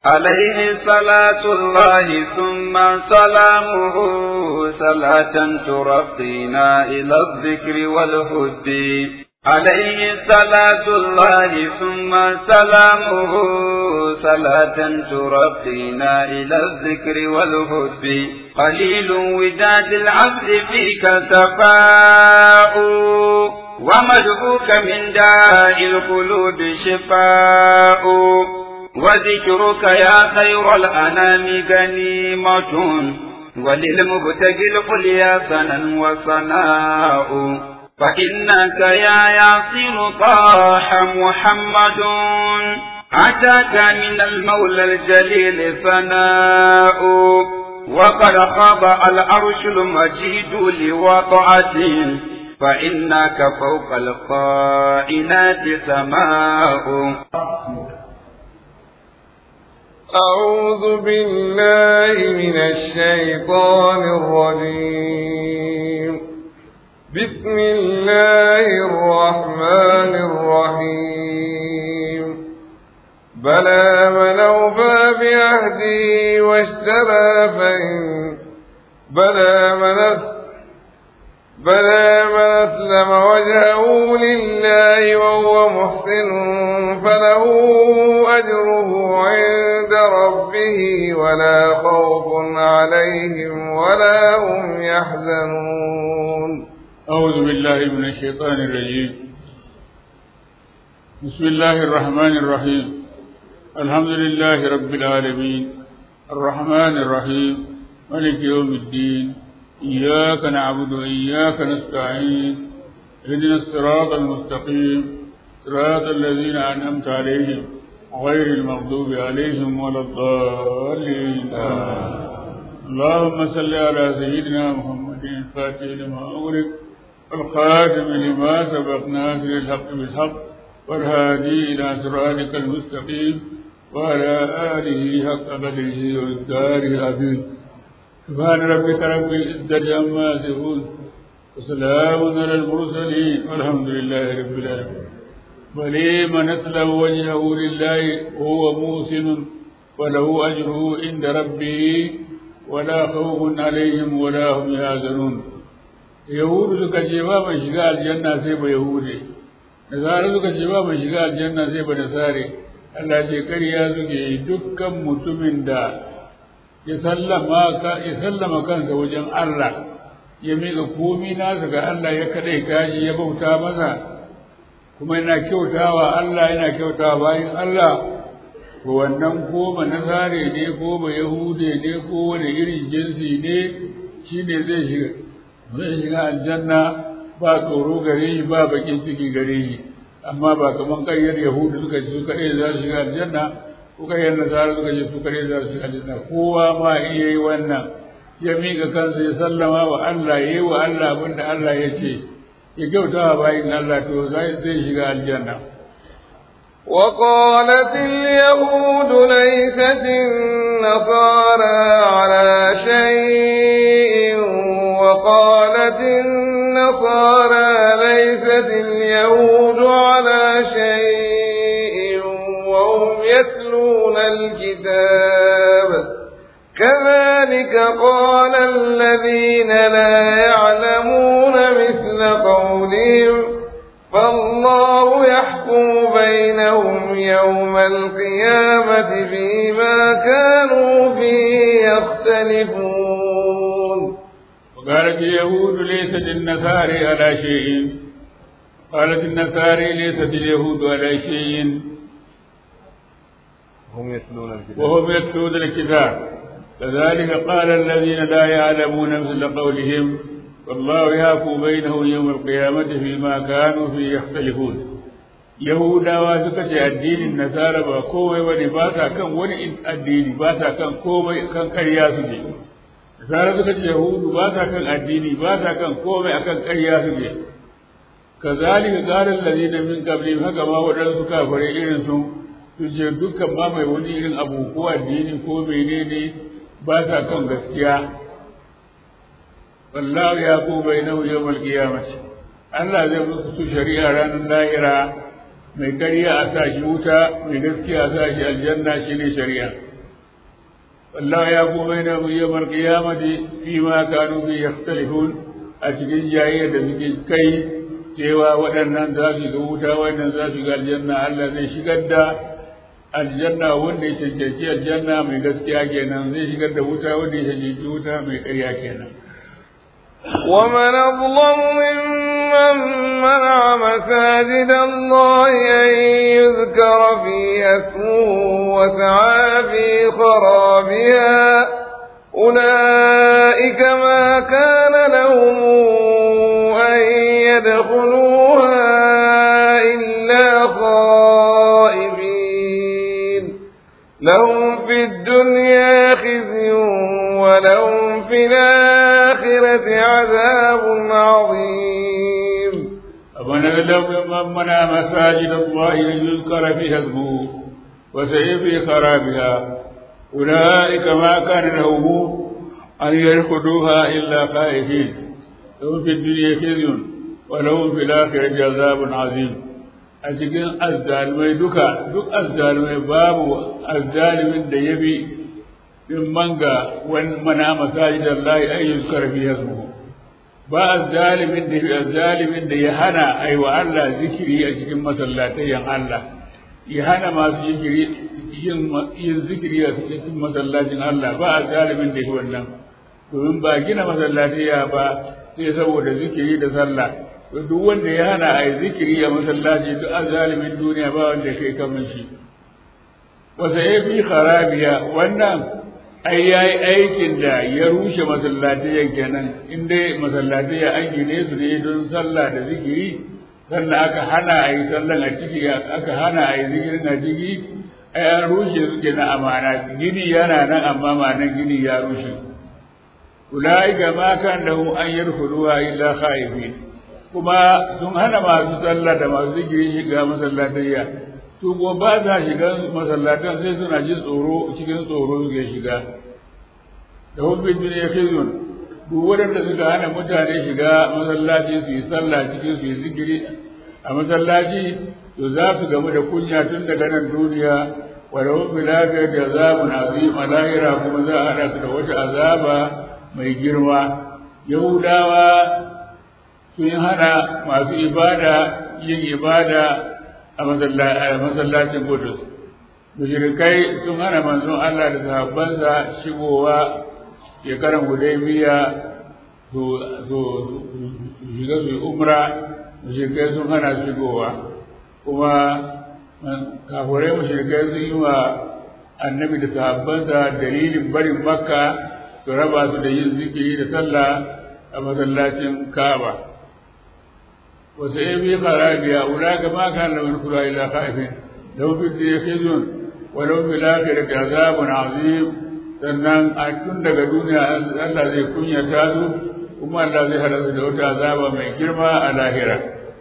عليه صلاة الله ثم سلامه صلاة ترقينا إلى الذكر والهد عليه صلاة الله ثم سلامه صلاة ترقينا إلى الذكر والهد قليل وداد العبد فيك سفاء ومدعوك من داء القلوب شفاء وذكرك يا خير الأنام غنيمة وللمبتغي القليا سنا وصناء فإنك يا ياسر طاح محمد أتاك من المولى الجليل ثناء وقد خضع العرش المجيد لوضعته فإنك فوق القائنات سماء أعوذ بالله من الشيطان الرجيم بسم الله الرحمن الرحيم بلى من أوفى بعهده واشترى فإن بلى من بلى من أسلم وجهه لله وهو محسن فله أجره عند ربه ولا خوف عليهم ولا هم يحزنون أعوذ بالله من الشيطان الرجيم بسم الله الرحمن الرحيم الحمد لله رب العالمين الرحمن الرحيم ملك يوم الدين إياك نعبد وإياك نستعين اهدنا الصراط المستقيم صراط الذين أنعمت عليهم غير المغضوب عليهم ولا الضالين اللهم صل على سيدنا محمد الفاتح لما أغلق والخاتم لما سبق ناصر الحق بالحق والهادي إلى صراطك المستقيم وعلى آله حق قدره وإقداره العظيم سبحان ربك رب العزة عما يصفون وسلام على المرسلين والحمد لله رب العالمين ولمن أسلم وجهه لله وهو موسن وله أجره عند ربه ولا خوف عليهم ولا هم يحزنون yahudu suka ce ba mai shiga aljanna sai ba yahude nasara suka ce ba mai shiga aljanna sai ba nasare Allah ce ƙarya suke yi dukkan mutumin da ya sallama kansa wajen Allah ya miƙa komi nasa ga Allah ya kaɗai kashi ya bauta masa kuma yana kyautawa Allah yana kyautawa bayan Allah ko wannan ko ba nasare ne ko ba yahude ne ko wani irin jinsi ne shi ne zai shiga zai shiga aljanna ba tsoro gare shi ba bakin ciki gare shi amma ba kaman ƙaryar yahudu suka ce su kaɗai za su shiga aljanna ko ƙaryar nasara suka ce su kaɗai za su shiga aljanna kowa ma iya yi wannan ya miƙa kansa ya sallama wa Allah ya yi wa Allah abin da Allah ya ce ya kyauta wa bayin Allah to zai shiga aljanna وقالت اليهود ليست النصارى على شيء وقالت النصارى ليست اليهود على شيء وهم يتلون الكتاب كذلك قال الذين لا يعلمون مثل قولهم فالله يحكم بينهم يوم القيامة فيما كانوا فيه يختلفون وقالت اليهود ليست النصارى على شيء قالت النصارى ليست اليهود على شيء هم يتلون الكتاب وهم يتلون الكتاب كذلك قال الذين لا يعلمون مثل قولهم والله يحكم بينهم يوم القيامة فيما كانوا فيه يختلفون Yahudawa suka ce addinin Nasara ba komai ba ne ba ta kan wani addini ba ta kan komai kan ƙarya suke. Nasara suka ce Yahudu ba ta kan addini ba ta kan komai akan ƙarya suke. Kazalika qalan ladina min qablihim haka ma waɗansu kafare irin su su ce dukkan ma mai wani irin abu ko addini ko menene ba ta kan gaskiya wallahu ya ku bainahu yawmal qiyamati Allah zai musu su shari'a ranar lahira mai ƙarya a sa shi wuta mai gaskiya a sa shi aljanna shine shari'a والله يقوم بينهم يوم القيامة فيما كانوا فيه يختلفون أتكين جاية دمكين كي cewa waɗannan za su ga wuta waɗannan za su ga aljanna Allah zai shigar da aljanna wanda ya cancanci aljanna mai gaskiya kenan zai shigar da wuta wanda ya cancanci wuta mai ƙarya kenan ومن أظلم ممن منع مساجد الله أن يذكر فيها اسمه وسعى في خرابها أولئك ما كان لهم أن يدخلوها إلا خائبين لهم في الدنيا خزي ولهم في الآخرة عذاب عظيم ومن أظلم ممن منع مساجد الله أن يذكر فيها اسمه وسعي في خرابها أولئك ما كان لهم أن يدخلوها إلا خائفين لهم في الدنيا خزي ولهم في الآخرة عذاب عظيم a cikin azzalumai duka duk azzalumai babu azzalimin da ya bi in manga wani mana masajidar layi ayyun karfi ya ba azzalimin da ya azzalimin da ya hana aiwa Allah zikiri a cikin masallatayen Allah ya hana masu zikiri yin zikiri a cikin masallacin Allah ba azzalimin da ya wannan domin ba gina masallataya ba sai saboda zikiri da sallah duk wanda ya hana a yi zikiri a masallaci duk a zalimin duniya ba wanda kai kamar shi wasa ya fi harabiya wannan ai ya yi aikin da ya rushe masallatiyan kenan in dai masallatiya an gine su ne don sallah da zikiri sannan aka hana a yi sallan a ciki aka hana a yi zikirin a ciki ai an rushe su kenan amana gini yana nan amma manan gini ya rushe ulaika ma kan lahum an yadkhuluha illa khaifin kuma sun hana masu sallah da masu zikiri shiga masallatayya su kuma ba sa shiga masallatan sai suna jin tsoro cikin tsoro suke shiga da hubbin duniya khizun duk waɗanda suka hana mutane shiga masallaci su yi sallah cikin su yi zikiri a masallaci to za su gamu da kunya tun daga nan duniya wa da hubbi lafiyar da azabun azim a lahira kuma za a haɗa su da wata azaba mai girma yahudawa sun hana masu ibada yin ibada a masallacin Kudus. Mushrikai sun hana manzon Allah da sahabbansa shigowa shekaran Hudaybiya su shiga su umra mushrikai sun hana shigowa kuma kafurai mushrikai sun yi wa annabi da sahabbansa dalilin barin makka su raba su da yin zikiri da sallah a masallacin Ka'aba. وسيبي خرابها أولئك ما كان لهم يدخلها إلا خائفين لهم في الدنيا خزي ولهم في الآخرة عذاب عظيم sannan a tun daga duniya Allah zai kunyata su kuma Allah zai hada su da wata azaba mai girma a lahira.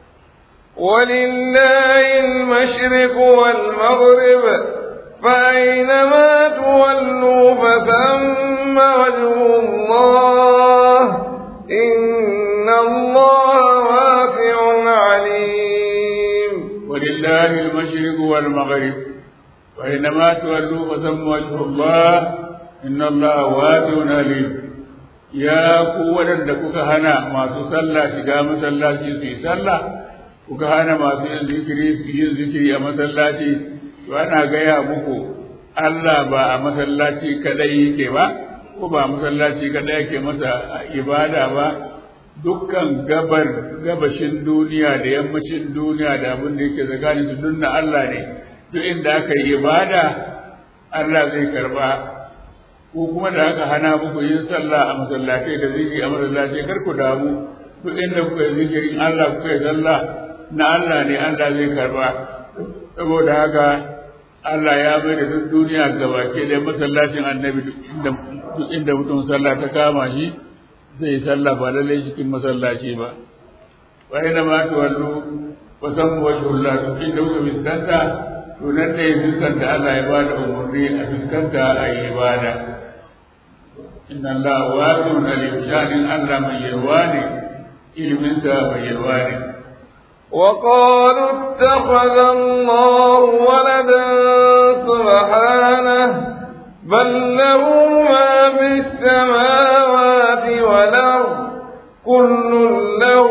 ولله المشرق والمغرب فأينما تولوا فثم وجه الله إن الله واسع عليم ولله المشرق والمغرب وإنما تولوا فثم وجه الله إن الله واسع عليم يا قوة لك هنا ما تصلى شقا مسلاتي في صلى kuka hana masu yin zikiri su yin zikiri a masallaci to ana gaya muku Allah ba a masallaci kadai yake ba ko ba masallaci kadai yake masa ibada ba dukkan gabar gabashin duniya da yammacin duniya da abin da yake tsakanin su dunna Allah ne duk inda aka yi ibada Allah zai karba ko kuma da aka hana muku yin sallah a masallatai da zikiri a masallatai kar ku damu duk inda kuka yi zikirin Allah kuka yi sallah na Allah ne Allah zai karba saboda haka Allah ya bai da duk duniya gabake da masallacin annabi duk inda mutum sallah ta kama shi zai sallah ba lallai cikin masallaci ba wa ina ma tuwallu wa san wajhullah duk inda kuka fiskanta to nan ne fiskanta Allah ya bada umarni a fiskanta a yi ibada inna Allah wasi'un alim shanin Allah mai yarwa ne iliminsa mai yarwa ne وقالوا اتخذ الله ولدا سبحانه بل له ما في السماوات والأرض كل له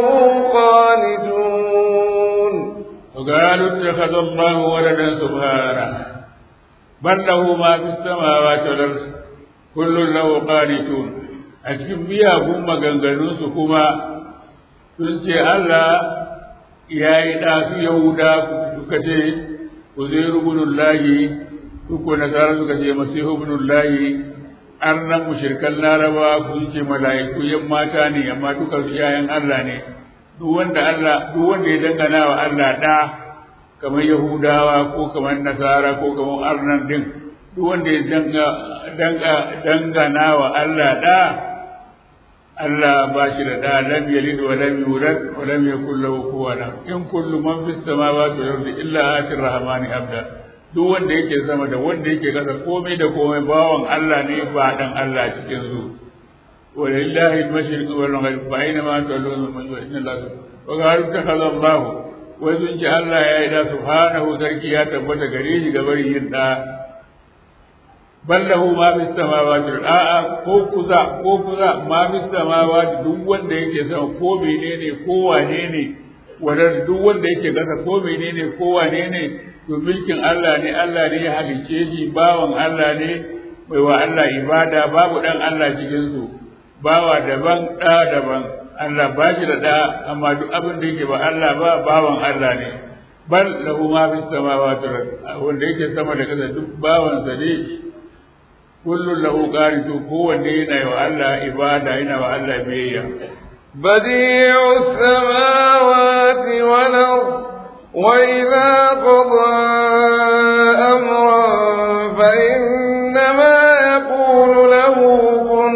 قانتون وقالوا اتخذ الله ولدا سبحانه بل له ما في السماوات والأرض كل له قانتون a cikin miyagun maganganunsu kuma sun ce Allah ya yi ɗasu Yahuda suka ce ku zai rubunun lahi suko nasara suka ce masihu ibnul lahi an nan mushirkan laraba sun ce mala'iku yan mata ne amma duka su yayan Allah ne duk wanda Allah duk wanda ya dangana wa Allah ɗa kamar Yahudawa ko kamar Nasara ko kamar Arnan din duk wanda ya danga danga dangana wa Allah ɗa Allah ba shi da ɗa lam yalid wa lam yulad wa lam yakul lahu kufuwan in kullu man fis samawati wal ardi illa atir rahmani abda duk wanda yake sama da wanda yake kasa komai da komai bawan Allah ne ba dan Allah cikin su walillahi al-mashriq wal maghrib fa aina ma tawallu man inna Allah wa qalu takhadha Allah wai sun ce Allah ya yi da subhanahu sarki ya tabbata gare shi gabar yin da ballahu ma fi samawati a'a ko kuza ko kuza ma fi samawati duk wanda yake sama ko menene ko wane ne wanda duk wanda yake kasa ko menene ko wane ne to mulkin Allah ne Allah ne ya halice shi bawan Allah ne mai wa Allah ibada babu dan Allah cikin su bawa daban da daban Allah ba shi da da amma duk abin da yake ba Allah ba bawan Allah ne bal lahu ma fi samawati wanda yake sama da kasa duk bawan sa ne kullum lahu qanitu kowanne yana yi wa Allah ibada yana wa Allah biyayya بديع السماوات والأرض وإذا قضى أمرا فإنما يقول له كن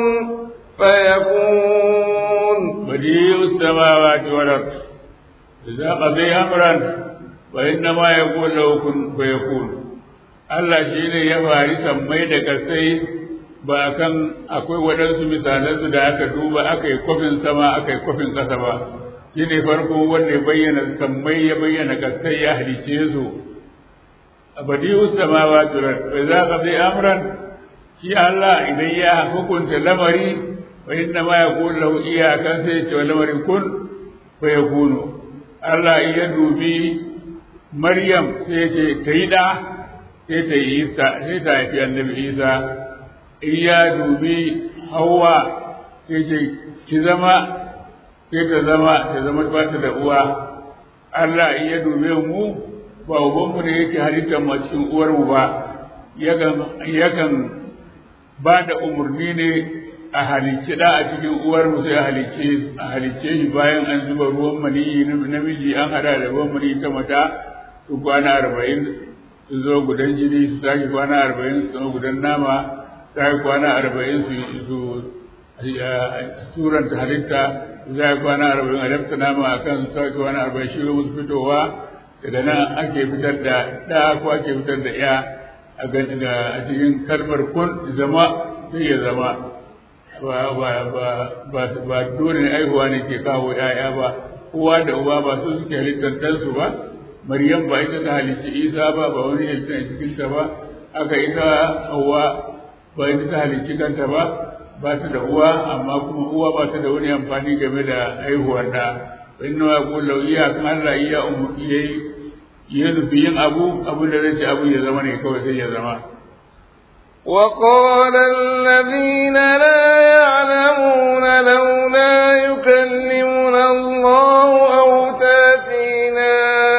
فيكون بديع السماوات والأرض إذا قضي أمرا فإنما يقول له كن فيكون Allah shi ne ya fari sammai da kasai ba kan akwai waɗansu misalansu da aka duba aka yi kwafin sama aka yi kwafin ƙasa ba shi ne farko wanda ya bayyana sammai ya bayyana kasai ya halice su a badi'u samawa turar bai za ka zai amran shi Allah idan ya hukunta lamari wa inna ma ya kula lahu iyakan sai ce wa lamarin kun fa ya kunu Allah ya dubi Maryam sai ce ta yi da sai ta yi isa sai ta haifi annabi isa in ya dubi hawa sai ce ki zama sai ta zama ta zama ba ta da uwa Allah in ya dube mu ba ubanmu ne yake halittar mu cikin uwarmu ba yakan ba da umarni ne a halicci da a cikin uwarmu sai a halicce shi bayan an zuba ruwan maniyi namiji an hada da ruwan maniyi ta mata su kwana arba'in su zo gudan jini su sake kwana arba'in su zama gudan nama sake kwana arba'in su su turanta halitta su sake kwana arba'in a lafta nama a kan su sake kwana arba'in shi musu fitowa daga nan ake fitar da ɗa ko ake fitar da ya a cikin kalmar kun zama sai ya zama ba dole ne aihuwa ne ke kawo ‘ya'ya ba uwa da uba ba su suke halittar ɗansu ba Maryam ba ita ta halicci Isa ba ba wani halitta a cikinta ba aka ita Hauwa ba ita ta halicci kanta ba ba ta da uwa amma kuma uwa ba ta da wani amfani game da haihuwar da inna wa qul law iya kan Allah iya ummu yayi ya nufi yin abu abu da zai ci abu ya zama ne kawai sai ya zama وقال الذين لا يعلمون لولا يكلمنا الله أو تاتينا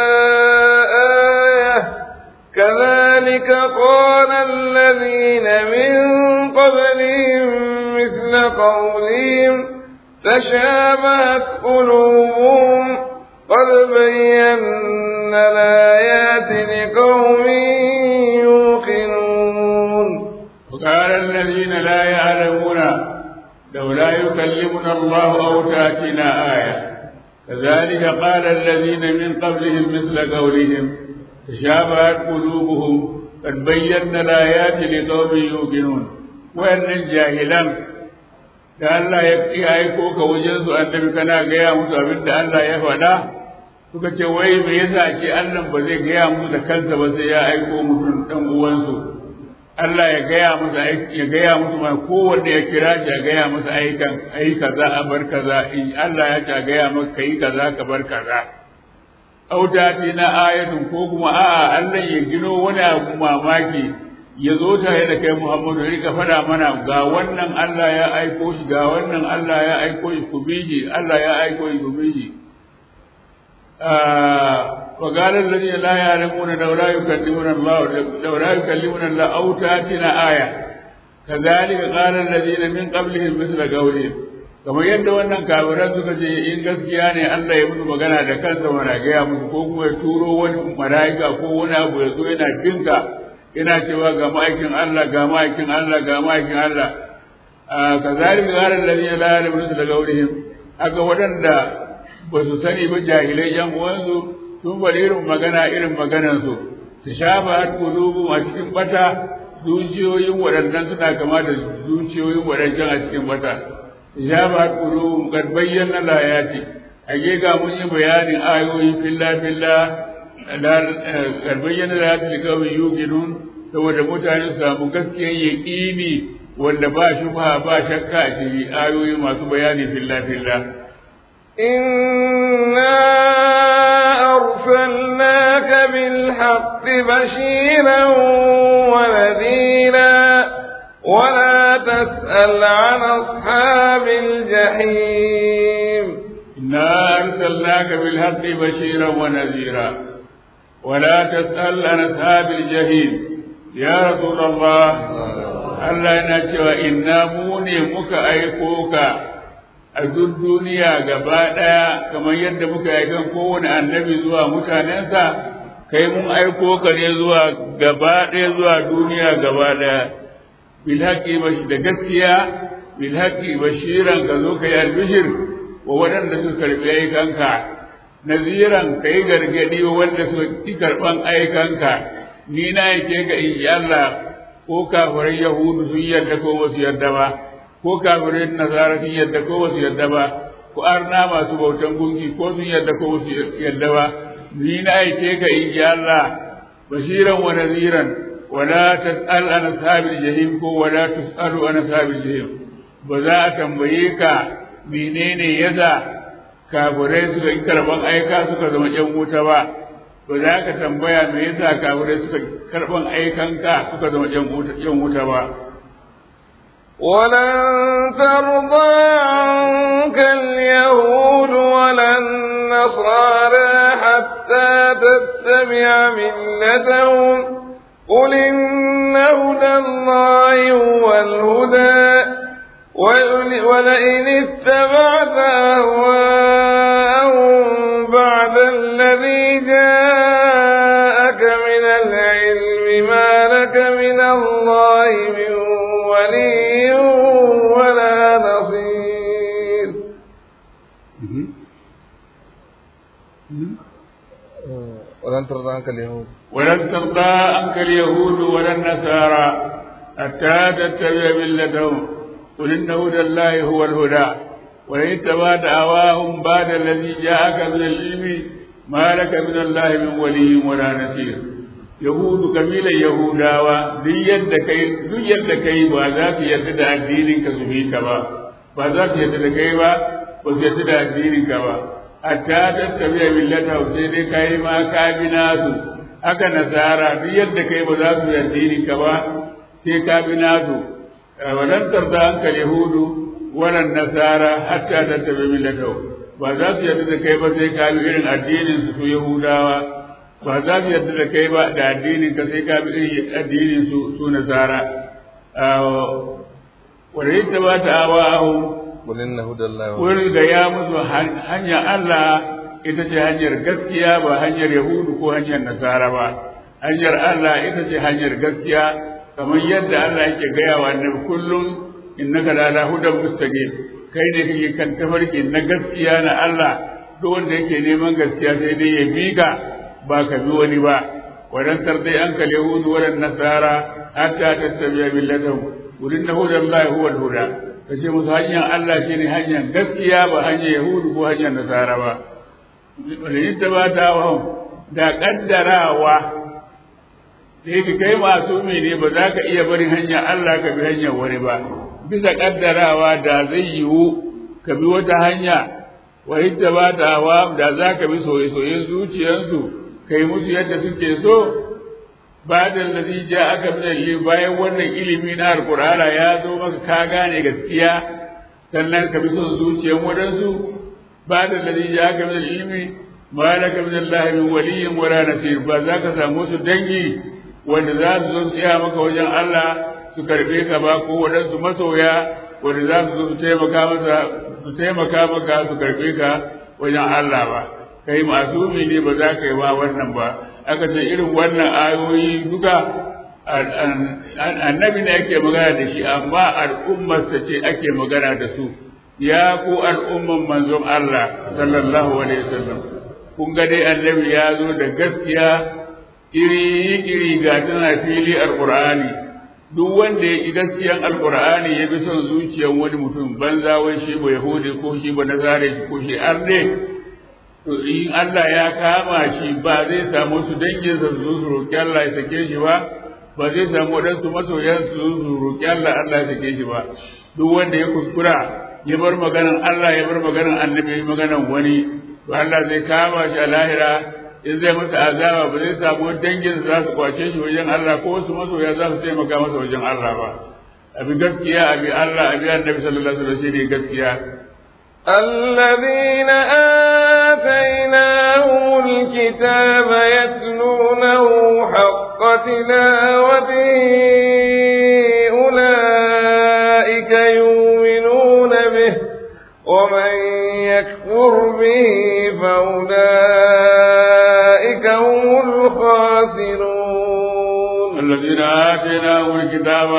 آية كذلك قال الذين من قبلهم مثل قولهم تشابهت قلوبهم قد بينا الآيات لقوم يوقنون وقال الذين لا يعلمون لولا يكلمنا الله أو تأتينا آية كذلك قال الذين من قبلهم مثل قولهم تشابهت قلوبهم قد بينا الآيات لقوم يوقنون وأن الجاهلان da Allah ya aiko ka wajen su annabi kana gaya musu abin da Allah ya faɗa suka ce wai me yasa ce Allah ba zai gaya musu da kansa ba sai ya aiko mutum dan uwansu Allah ya gaya musu ya gaya musu ma kowanne ya kira shi ya gaya musu aikan ai kaza a bar kaza in Allah ya ce a gaya maka kai kaza ka bar kaza auta na ayatun ko kuma a'a Allah ya gino wani abu mamaki ya zo tare da kai Muhammadu ya rika faɗa mana ga wannan Allah ya aiko shi ga wannan Allah ya aiko shi ku biji Allah ya aiko shi ku biji wa qala alladhina la ya'lamuna law la yukallimuna Allah law la yukallimuna Allah aw ta'tina aya kadhalika qala alladhina min qablihim mithla qawlihim kamar yadda wannan kafiran suka ce in gaskiya ne Allah ya musu magana da kansa mana gaya musu ko kuma ya turo wani mala'ika ko wani abu ya zo yana dinka ina cewa ga ma'aikin Allah ga ma'aikin Allah ga ma'aikin Allah ka zalika garan ladina la ya'lamuna daga wurihim aka waɗanda ba su sani ba jahilai yan uwansu sun bari irin magana irin maganan su ta shafa har kulubu a cikin bata zuciyoyin waɗannan suna kama da zuciyoyin waɗancan a cikin bata ta shafa har kulubu kad bayyana layati a ga mun yi bayanin ayoyi filla filla kad bayyana layati likawai yuqinun saboda mutane su samu gaskiyar yaƙini wanda ba shubha ba shakka a cikin ayoyi masu bayani filla filla إنا أرسلناك بالحق بشيرا ونذيرا ولا تسأل عن أصحاب الجحيم إنا أرسلناك بالحق بشيرا ونذيرا ولا تسأل عن أصحاب الجحيم ya Rasulullah Allah yana cewa inna mu ne muka aiko ka a duk duniya gaba ɗaya kamar yadda muka aikan kowane annabi zuwa mutanensa kai mun aiko ka ne zuwa gaba ɗaya zuwa duniya gaba ɗaya bil haqqi da gaskiya bil haqqi bashiran ka zo kai albishir wa waɗanda suka karɓi aikanka naziran kai gargadi wa wanda suka ki karɓan aikanka ni na yake ga in Allah ko kafirai Yahudu sun yarda ko ba su yarda ba ko kafirai Nasara sun yarda ko ba su yarda ba ko arna masu bautan gunki ko sun yarda ko ba su yarda ba ni na yake ga in Allah bashiran wa naziran wala tas'al an ashabil jahim ko wala tus'alu an ashabil jahim ba za a tambaye ka menene yasa kafirai suka yi karban aika suka zama yan wuta ba ba za ka tambaya me yasa kafirai suka karban aikanka suka zama yan wuta ba ولن ترضى عنك اليهود ولا النصارى حتى تتبع ملتهم قل إن هدى الله هو الهدى ولئن اتبعت أهواءهم بعد الذي جاءك من العلم ما لك من الله من ولي ولا نصير ولن ترضى عنك اليهود ولن ترضى عنك اليهود ولا النصارى حتى تتبع ملتهم قل إن هدى الله هو الهدى وإن اتبعت أهواهم بعد الذي جاءك من العلم ما لك من الله من ولي ولا نصير yahudu kabilan yahudawa duk yadda kai duk yadda kai ba za su yarda da addinin ka su bi ka ba ba za su yarda da kai ba ba su yarda da addinin ka ba hatta tattabi millata sai dai kai ma ka bi nasu haka nasara duk yadda kai ba za su yarda addinin ka ba sai ka bi nasu walan tarda anka yahudu walan nasara hatta tattabi millata ba za su yarda da kai ba sai ka bi irin addinin su su yahudawa ba za su yarda da kai ba da addinin ka sai ka bi irin addinin su su nasara wanda yadda ba ta awa ahu قل إن هدى الله هو wani da ya musu hanyar Allah ita ce hanyar gaskiya ba hanyar Yahudu ko hanyar Nasara ba hanyar Allah ita ce hanyar gaskiya kamar yadda Allah yake gaya wa annabi kullum innaka la la hudan mustaqim kai ne kake kan tafarki na gaskiya na Allah duk wanda yake neman gaskiya sai dai ya miƙa ba ka bi wani ba wadan tardai an kal yahudu wadan nasara hatta tattabi'a millatahum wurin na hudan Allah huwa al-huda kace musu hanyar Allah shine hanyar gaskiya ba hanyar yahudu ko hanyar nasara ba wani ta ba ta wa da kaddarawa da yake kai masumi ne ba za ka iya barin hanyar Allah ka bi hanyar wani ba bisa kaddarawa da zai yiwu ka bi wata hanya wa hidda ba da hawa da za ka bi soye-soyen zuciyarsu kai musu yadda suke so ba da ladhi ja'aka min al bayan wannan ilimi na alqur'ana ya zo maka ka gane gaskiya sannan ka bi son zuciyar wadansu ba da ladhi ja'aka min al-ilmi ma laka min Allah min waliyyin wala nasir ba za ka samu su dangi wanda za su zo tsaya maka wajen Allah su karbe ka ba ko wadansu masoya wanda za su zo su taimaka masa su taimaka maka su karbe ka wajen Allah ba kai masumi ne ba za ka yi ba wannan ba aka ce irin wannan ayoyi duka annabi ne ake magana da shi amma al'ummarsa ce ake magana da su ya ku al'umman manzon Allah sallallahu alaihi wasallam kun ga dai annabi ya zo da gaskiya iri iri ga tana fili alqur'ani duk wanda ya yi gaskiyan alqur'ani ya bi son zuciyar wani mutum banza wai shi ba yahudi ko shi ba nazare ko shi arne to in Allah ya kama shi ba zai samu su dangin sa su su roƙi Allah ya sake shi ba ba zai samu waɗansu masoyan su su roƙi Allah Allah ya sake shi ba duk wanda ya kuskura ya bar maganan Allah ya bar maganan annabi maganan wani to Allah zai kama shi a lahira in zai masa azaba ba zai samu dangin za su kwace shi wajen Allah ko wasu masoya za su taimaka masa wajen Allah ba abi gaskiya abi Allah abi annabi sallallahu alaihi wasallam shi ne gaskiya الذين آتيناهم الكتاب يتلونه حق تلاوته أولئك يؤمنون به ومن يكفر به فأولئك هم الخاسرون الذين آتيناهم الكتاب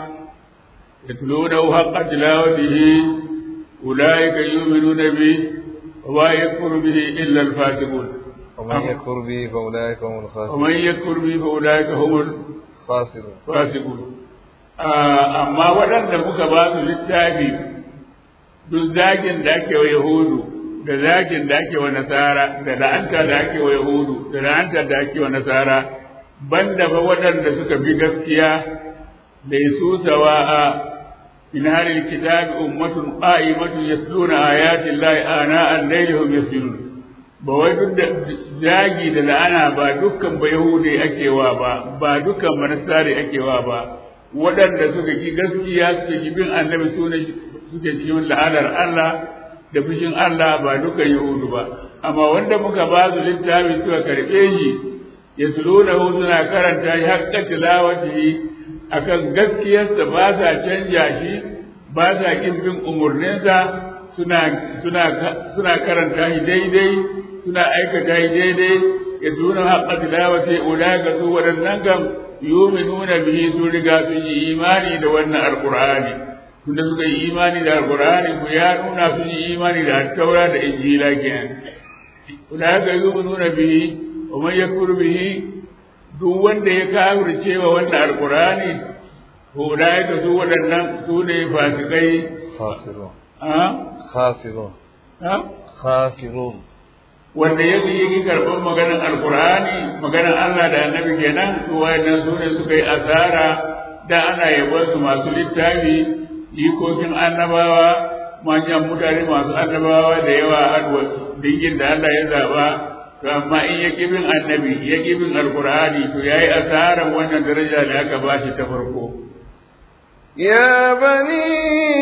يتلونه حق تلاوته أولئك يؤمنون به وما يكفر به إلا الفاسقون ومن يكفر به فأولئك هم الخاسرون ومن يكفر به فأولئك هم خاسرون الفاسقون amma waɗanda muka ba su littafi duk zagin da ake wa Yahudu da zagin da ake wa Nasara da la'anta da ake wa Yahudu da la'anta da ake wa Nasara banda ba waɗanda suka bi gaskiya da su sawa'a من أهل الكتاب أمة قائمة يتلون آيات الله آناء الليل هم يسجدون bawai duk da zagi da la'ana ba dukkan ba yahudi ake wa ba ba dukkan ba nasari ake wa ba waɗanda suka ki gaskiya suke ki bin annabi su ne suke cikin la'anar Allah da fushin Allah ba dukkan yahudu ba amma wanda muka ba su littafi suka karɓe shi ya suna karanta shi haƙƙa tilawatihi akan gaskiyarsa ba sa canja shi ba sa kin bin umarninsa suna suna suna karanta shi daidai suna aikata shi daidai ya tuna haqqa tilawati ulaka su wadannan kam yu'minuna bihi sun riga sun yi imani da wannan alqur'ani tunda suka yi imani da alqur'ani ku ya nuna sun yi imani da taura da injila kenan ulaka yu'minuna bihi wa man yakfur bihi duk wanda ya kafirce wa wannan alkurani ulaika su waɗannan su ne fasikai خاسرون a خاسرون a خاسرون wanda ya yi karɓar maganar alkurani maganar Allah da annabi kenan su wayannan su ne suka yi asara da ana yabon su masu littafi ikokin annabawa manyan mutane masu annabawa da yawa adwa dingin da Allah ya zaba to amma in ya bin annabi ya bin alkur'ani to yayi asaran wannan daraja da aka bashi ta farko يا بني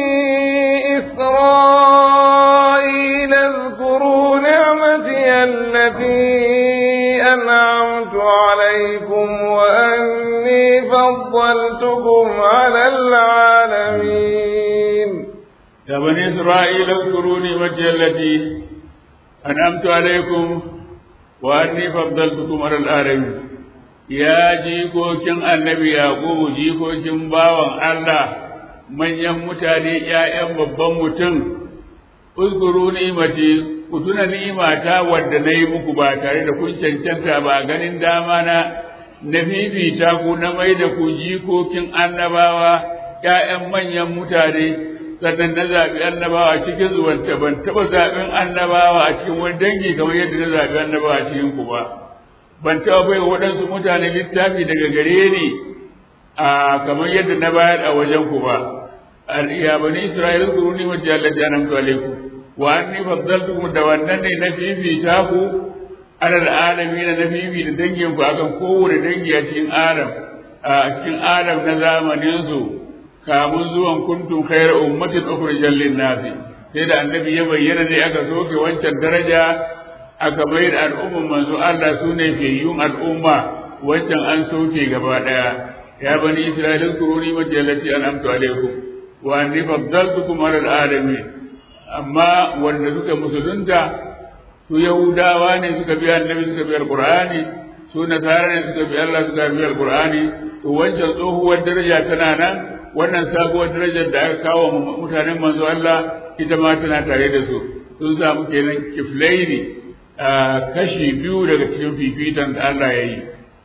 إسرائيل اذكروا نعمتي التي أنعمت عليكم وأني فضلتكم على العالمين يا بني إسرائيل اذكروا نعمتي التي أنعمت عليكم وأني فضلتكم على العالمين ya jikokin annabi yaqubu jikokin bawan Allah manyan mutane ƴaƴan babban mutum uzkuru ni'mati ku tuna ni'imata wadda na yi muku ba tare da kun cancanta ba ganin dama na na fifita ku na mai da ku jikokin annabawa ƴaƴan manyan mutane sannan na zaɓi annabawa cikin zuwanta ban taɓa zaɓen annabawa a cikin wani dangi kamar yadda na zaɓi annabawa a cikin ku ba ban taɓa bai waɗansu mutane littafi daga gare ni a kamar yadda na bayar a wajen ku ba ya bani isra'ila ku ni wa jalla janamtu alaikum wa anni faddaltukum da wannan ne na fifita ku alal alamin na fifita dangin ku akan kowane dangi a cikin adam a cikin adam na zamanin su kamun zuwan kuntum khayra ummatin ukhrijal lin nasi sai da annabi ya bayyana ne aka soke wancan daraja aka bai da al'umman manzo Allah su ne fiyayyun al'umma wancan an soke gaba daya ya bani isra'ila kuruni mati allati an'amtu alaikum wa anni faddaltukum ala alamin amma wanda suka musulunta su yahudawa ne suka bi annabi suka bi alqur'ani su nasara ne suka bi Allah suka bi alqur'ani to wancan tsohuwar daraja tana nan wannan sabuwar darajar da aka kawo mutanen manzo Allah ita ma tana tare da su sun samu kenan kiflaini kashi biyu daga cikin fifitan da Allah ya yi.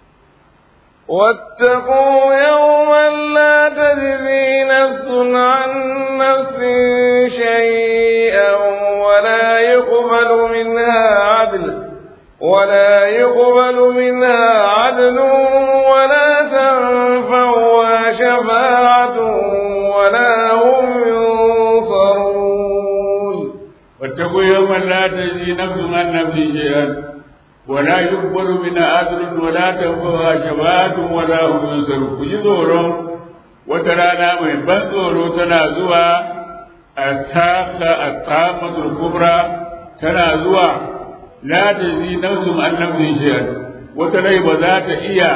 واتقوا يوما لا تجزي نفس عن نفس شيئا ولا يقبل منها عدل ولا يقبل منها عدل ولا تنفعها شفاعة ولا هم ينصرون واتقوا يوما لا تجزي نفس عن نفس شيئا ولا يقبل منها عدل ولا تنفعها شفاعة ولا هم ينصرون كجي tsoron wata rana mai ban tsoro tana zuwa a taka a tsamatul kubra tana zuwa la tajzi nafsun an nafsin shay'an wata rai ba za ta iya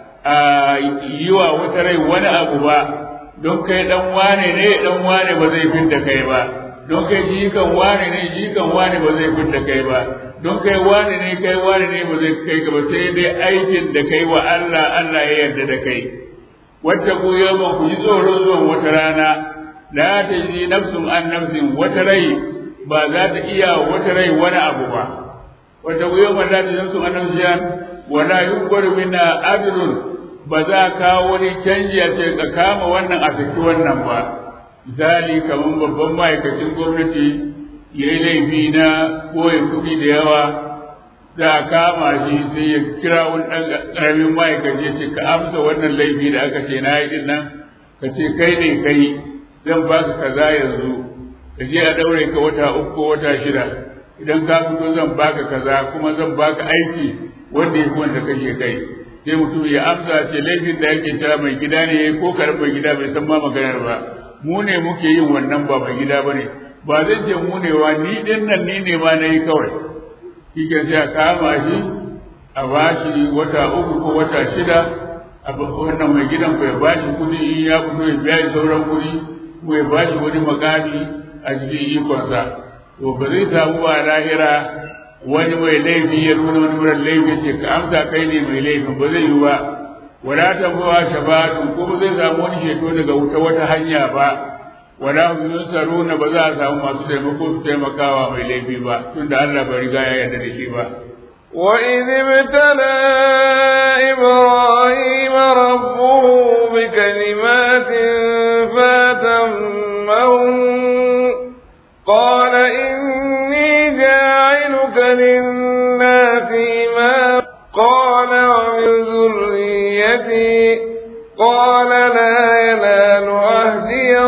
yi wa wata rai wani abu ba don kai dan wane ne dan wane ba zai fidda kai ba don kai jikan wane ne jikan wane ba zai fidda kai ba don kai wane ne kai wane ne ba zai kai ka ba sai dai aikin da kai wa Allah Allah ya yarda da kai wata ku yawan ku ji tsoron zuwan wata rana la ta ji nafsun an nafsin wata rai ba za ta iya wata rai wani abu ba wata ku yawan la ta ji nafsun an nafsin wala yukbaru minna adlun ba za kawo wani canji a ce ka kama wannan a saki wannan ba misali kamar babban ma'aikacin gwamnati ya yi laifi na ɓoye kuɗi da yawa za a kama shi sai ya kira wani ɗan ƙaramin ma'aikaci ya ce ka amsa wannan laifi da aka ce na yi ɗin nan ka ce kai ne kai zan ba ka kaza yanzu ka je a ɗaure ka wata uku ko wata shida idan ka fito zan baka kaza kuma zan baka aiki wanda ya fi wanda kashe kai sai mutum ya amsa ce laifin da yake cewa mai gida ne ko karar mai gida bai san ma maganar ba mu ne muke yin wannan ba mai gida ba ne ba zai ce mu ne wa ni din nan ni ne ma na yi kawai shi ke sai a kama shi a ba shi wata uku ko wata shida a wannan mai gidan ku ya ba shi kuɗi in ya fito ya biya shi sauran kuɗi ko ya ba shi wani makami a cikin ikonsa to ba zai samu ba lahira wani mai laifi ya nuna wani wurin laifi ce ka amsa kai ne mai laifin ba zai yi ba wala ta bawa shafa'atu ko ba zai samu wani sheto daga wuta wata hanya ba wala hum yunsaruna ba za a samu masu taimako su taimakawa mai laifi ba tunda Allah bai riga ya yarda da shi ba وإذ ابتلى إبراهيم ربه بكلمات فاتمهن قال إني جاعلك للناس إماما قال ومن ذريتي قال لا ينال عهدي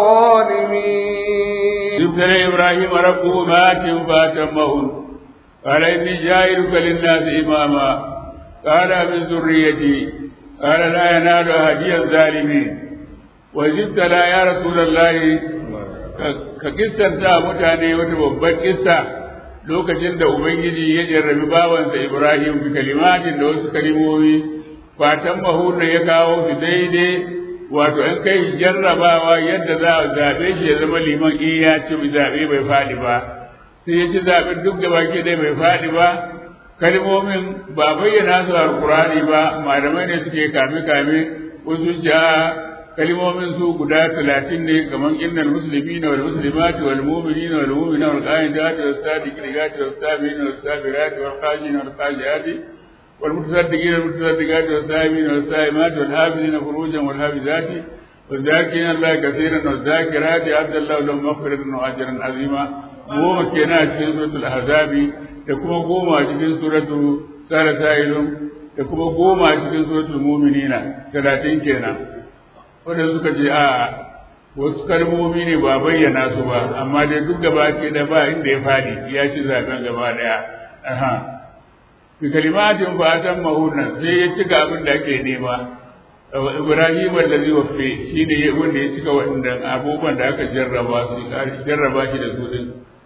الظالمين ابتلى إبراهيم ربه مات فاتمهن قال إني جاعلك للناس إماما قال من ذريتي قال لا ينال عهدي الظالمين وإذ ابتلى يا رسول الله ka kissanta mutane wata babbar kissa lokacin da Ubangiji ya jarrabi bawansa Ibrahim bi kalimatin da wasu kalimomi fatan mahurna ya kawo su daidai wato an kai jarrabawa yadda za a zaɓe shi ya zama liman in ya ci zaɓe bai faɗi ba sai ya ci zaɓen duk da baki dai bai faɗi ba kalmomin ba bayyana su a alkurani ba malamai ne suke kame kame wasu ji kalmomin su guda talatin ne kamar innal muslimina wal muslimati wal mu'minina wal mu'minat wal qanitati was sadiqati was sabirin was sabirati wal qajin wal qajati wal mutasaddiqina wal mutasaddiqati was sa'imin was sa'imati wal hafizina furujan wal hafizati والذاكرين الله كثيرا والذاكرات أعد الله لهم مغفرة وأجرا عظيما goma kenan a cikin suratul ahzabi da kuma goma a cikin suratu tsara sa'ilun da kuma goma cikin suratul mu'minina talatin kenan wanda suka ce a wasu kalmomi ne ba bayyana su ba amma dai duk gaba ke da ba inda ya fadi ya ci zaben gaba daya aha bi kalimatin fatan mahunna sai ya cika abin da ake nema Ibrahim allazi wafe shine wanda ya cika waɗannan abubuwan da aka jarraba su jarraba shi da su din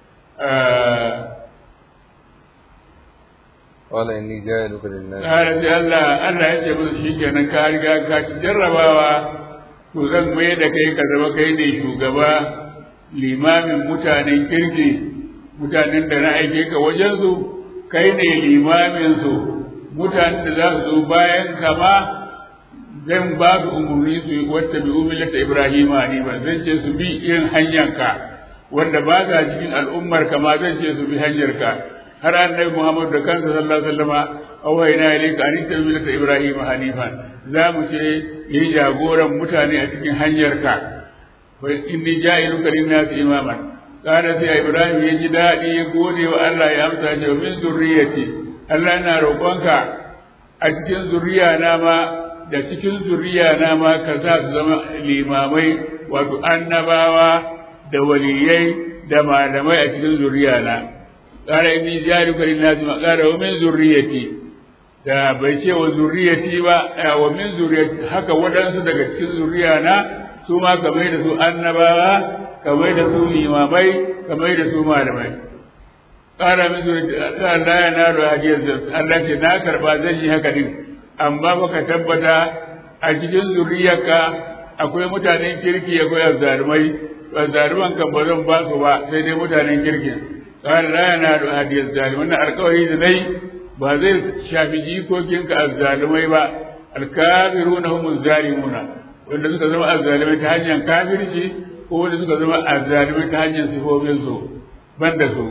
قال إني جاعلك للناس Ƙara sai Allah Allah ya ce musu shi kenan ka riga ka ci jarrabawa to zan mai da kai ka zama kai ne shugaba limamin mutanen kirki mutanen da na aike ka wajensu kai ne limamin su mutanen da za su zo bayan kama zan ba su umarni su yi wata bi umilata Ibrahim ba zan ce su bi irin hanyanka wanda ba ka cikin al'ummar kama zan ce su bi hanyarka har annabi Muhammad da kansa sallallahu alaihi wasallama awhayna ilayka an tabbata Ibrahim hanifan za mu ce yi jagoran mutane a cikin hanyarka wa inni ja'iluka lin-nasi imaman kana sai Ibrahim ya ji dadi ya gode wa Allah ya amsa ce min zurriyati Allah na roƙonka a cikin zuriya na ma da cikin zuriya na ma ka sa su zama limamai wato annabawa da waliyai da malamai a cikin zuriya na قال إني جارك للناس قال ومن ذريتي da bai ce wa zuriyati ba wa min zuriyati haka waɗansu daga cikin zuriya na su ma ka mai da su annabawa ka mai da su limamai ka mai da su malamai ƙara min zuriyati Allah ya na da hadiyar Allah ce na karba zan yi haka din amma baka tabbata a cikin zuriyarka akwai mutanen kirki akwai azzalumai azzaluman kan ba zan ba su ba sai dai mutanen kirkin قال لا ينال هدي الظالم wannan alƙawari da dai ba zai shafi jikokinka azzalumai ba alkafiruna hum zalimuna wanda suka zama azzalimai ta hanyar kafirci ko wanda suka zama azzalimai ta hanyar sifofin su banda su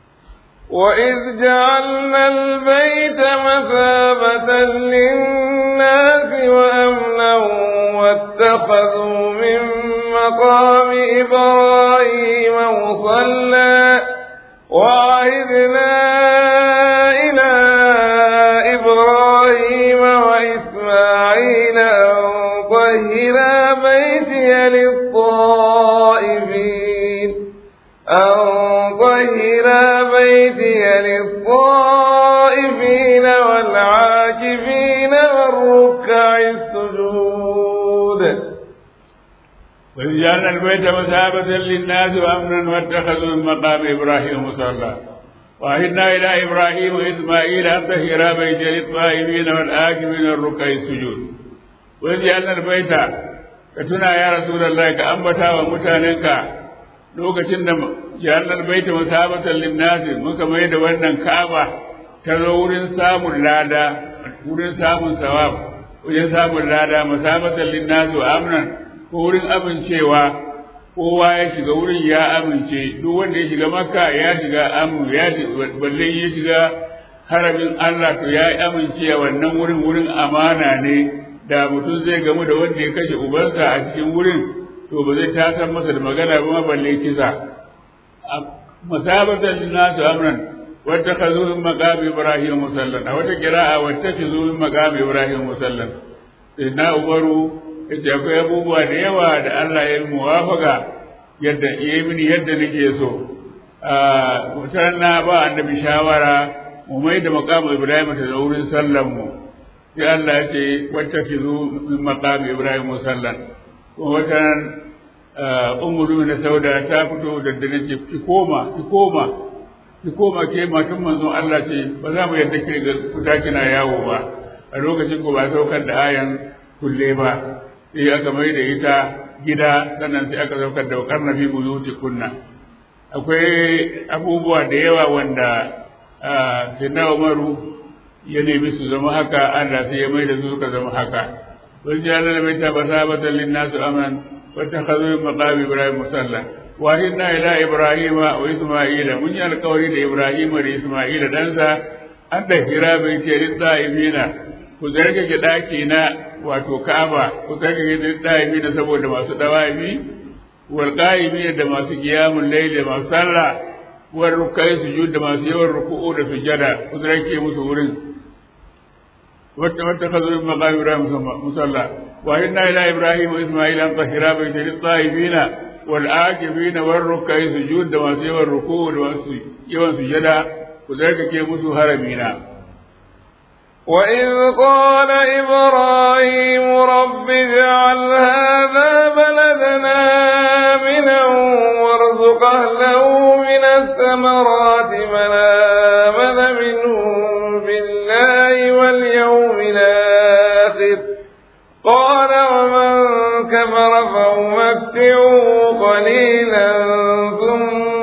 وإذ جعلنا البيت مثابة للناس وأمنا واتخذوا من مقام إبراهيم مصلى وعهدنا إلى إبراهيم وإسماعيل أن طهرا بيتي للطائفين أن طهرا بيتي للطائفين والعاكفين والركع السجود وإذ جعلنا البيت مثابة للناس وأمنا واتخذوا من مقام إبراهيم مصلى وعهدنا إلى إبراهيم وإسماعيل أن طهرا بيت للطائفين والآكفين والركع السجود وإذ جعلنا البيت كتنا يا رسول الله كأنبتا ومتاننك lokacin da ja'alnal baita masabatan linnasi muka mai da wannan Ka'aba ta zo wurin samun lada wurin samun sawab wurin samun lada masabatan linnasi wa amnan ko wurin amincewa kowa ya shiga wurin ya amince duk wanda ya shiga makka ya shiga amu ya balle ya shiga haramin Allah to ya amince wannan wurin wurin amana ne da mutum zai gamu da wanda ya kashe ubansa a cikin wurin to ba zai tasar masa da magana ba balle kisa masabatan nasu amran wata kazo min maqami ibrahim musallan a wata qira'a wata kazo min maqami ibrahim musallan sai na umaru yace akwai abubuwa da yawa da Allah ya yi muwafaka yadda ya yi mini yadda nake so a na ba annabi shawara mu mai da maqamu ibrahim ta da wurin sallan mu sai Allah ya ce wata kazo min maqami ibrahim musallan wata umuru na sauda ta fito da dare ce ki koma ki koma ki koma ke matan manzon Allah ce ba za mu yadda ke ga kuta kina yawo ba a lokacin ko ba saukar da ayan kulle ba sai aka mai da ita gida sannan sai aka saukar da karna fi buyuti kunna akwai abubuwa da yawa wanda sai na umaru ya nemi su zama haka Allah sai ya mai da su suka zama haka وجعلنا البيت مثابة للناس أمنا واتخذوا من مقام إبراهيم مصلى وأهدنا إلى إبراهيم وإسماعيل من القول لإبراهيم وإسماعيل دنسا أن تهرا بيتي للطائفين كذلك جداكينا wato Ka'aba ku kake da daibi da saboda masu dawaimi wal qaimi da masu qiyamul layl da masu sallah wal rukai sujud da masu yawan ruku'u da sujada ku rake musu wurin واتخذوا من مقام إبراهيم مصلى وإنا إلى إبراهيم وإسماعيل أن طهرا بيت للطائفين والعاكفين والركع سجود دواسي والركوع يوم سجدا وذلك كيف هرمينا وإذ قال إبراهيم رب اجعل هذا بلدنا آمنا وارزق أهله من الثمرات من آمن منهم بالله واليوم الآخر قال ومن كفر فأمتعه قليلا ثم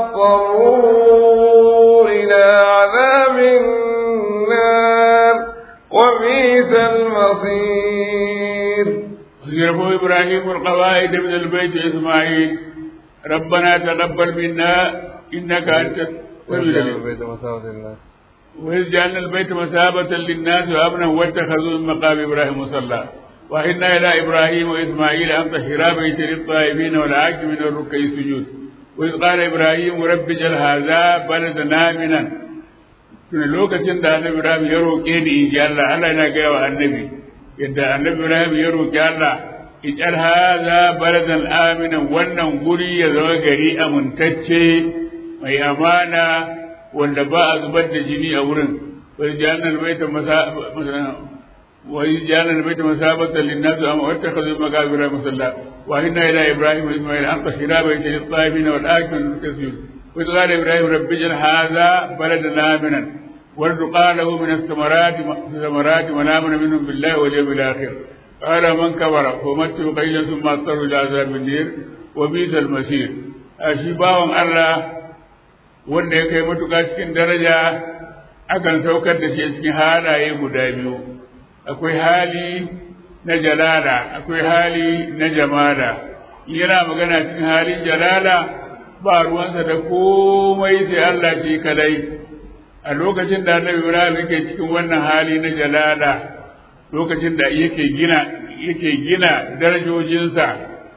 اضطروا إلى عذاب النار وبئس المصير يرفع إبراهيم القواعد من البيت إسماعيل ربنا تقبل منا إنك أنت وإذ جعلنا البيت مثابة للناس وأمنا واتخذوا من مقام إبراهيم مصلى وإنا إلى إبراهيم وإسماعيل أن طهرا بيت للطائفين والعاكفين والركع السجود وإذ قال إبراهيم رب اجعل هذا بلدنا آمنا tun lokacin da annabi Ibrahim ya roƙe ni in ji Allah Allah yana gaya wa annabi yadda annabi Ibrahim ya roƙi Allah ij'al hadha baladan aminan wannan guri ya zama gari amintacce mai amana wanda ba a zubar da jini a wurin wai jana albaita masa wai jana albaita masabatan linnas amma wattakhadhu maqabira musalla wa inna ila ibrahim wa isma'il an qashira baita lit-tayyibin wal akil tasjud wa qala ibrahim rabbi ij'al hadha baladan aminan warzuqa lahu min ath-thamarati thamarati wa amana minhum billahi wal yawmil akhir قال من كبر فمت قليلا ثم اضطر الى عذاب النير وبئس المصير shi bawan Allah wanda ya kai matuƙa cikin daraja akan saukar da shi cikin halaye guda biyu akwai hali na jalala akwai hali na jamala yana magana cikin halin jalala ba ruwansa da komai sai Allah shi kadai a lokacin da Annabi Ibrahim yake cikin wannan hali na jalala lokacin da yake gina yake gina darajojinsa